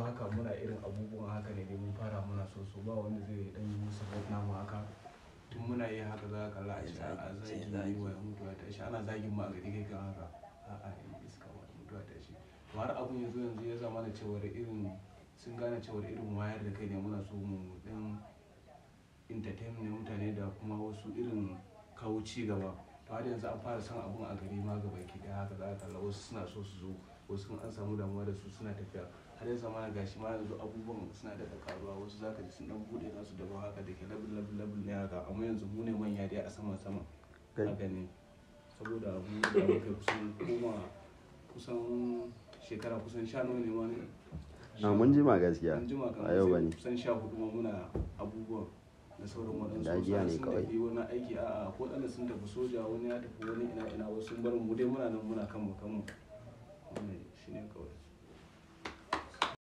haka muna irin abubuwan haka ne dai mun fara muna so so ba wanda zai dan yi support namu haka tun muna yi haka za ka kalla a ce a zagi yi wa mutuwa ta shi ana zagin ma a gari kai kan haka a a yi iska wa mutuwa ta shi to har abun yanzu yanzu ya zama da cewar irin sun gane cewar irin wayar da kai ne muna so mu dan entertain ne mutane da kuma wasu irin kawo ci gaba to har yanzu an fara son abun a gari ma gaba ki daya haka za ka kalla wasu suna so su zo wasu an samu damuwa da su suna tafiya har yanzu ma gashi ma yanzu abubuwan suna da karuwa wasu za ka ji sun dan bude nasu da haka da ke labul labul labul ne haka amma yanzu mu ne manya dai a sama sama haka ne saboda mu da muka kusan koma kusan shekara kusan sha nawa ne ma ne na mun jima gaskiya an jima kan a yau sai bane kusan sha hudu ma muna abubuwan da sauran waɗansu Dajiya wasu ne sun kawai. tafi wani aiki a ko ɗanda sun tafi soja wani ya tafi wani ina ina wasu sun bar mu dai muna nan muna kan mu kan mu wannan shine kawai